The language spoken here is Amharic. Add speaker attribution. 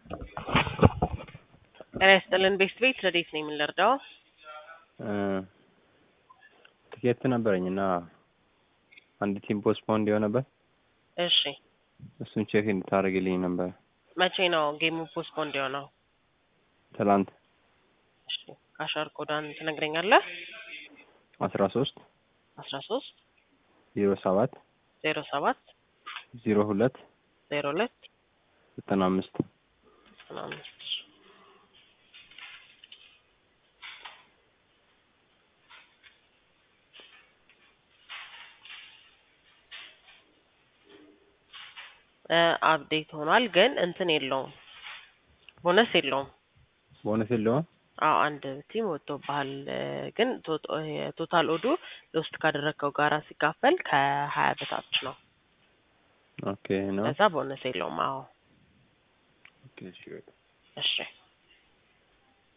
Speaker 1: ጤና ይስጥልን ቤስት ቤት ረዴት ነው የምንረዳው?
Speaker 2: ትኬት ነበረኝ እና አንድ ቲም ፖስትፖን እንዲሆን ነበር።
Speaker 1: እሺ
Speaker 2: እሱን ቼክ እንድታደርግልኝ ነበር።
Speaker 1: መቼ ነው ጌሙ ፖስትፖንድ የሆነው?
Speaker 2: ትላንት
Speaker 1: እሺ ካሻር ኮዳን ትነግረኛለህ?
Speaker 2: አስራ ሶስት
Speaker 1: አስራ ሶስት
Speaker 2: ዜሮ ሰባት
Speaker 1: ዜሮ ሰባት
Speaker 2: ዜሮ ሁለት
Speaker 1: ዜሮ ሁለት
Speaker 2: ዘጠና አምስት
Speaker 1: ዘጠና አምስት አፕዴት ሆኗል፣ ግን እንትን የለውም ቦነስ የለውም።
Speaker 2: ቦነስ የለውም።
Speaker 1: አዎ አንድ ቲም ወጥቶብሃል፣ ግን ቶታል ኦዱ ሎስት ካደረግከው ጋራ ሲካፈል ከሀያ በታች ነው።
Speaker 2: ኦኬ ነው።
Speaker 1: ከዛ ቦነስ የለውም። አዎ
Speaker 2: ኦኬ እሺ በቃ
Speaker 1: እሺ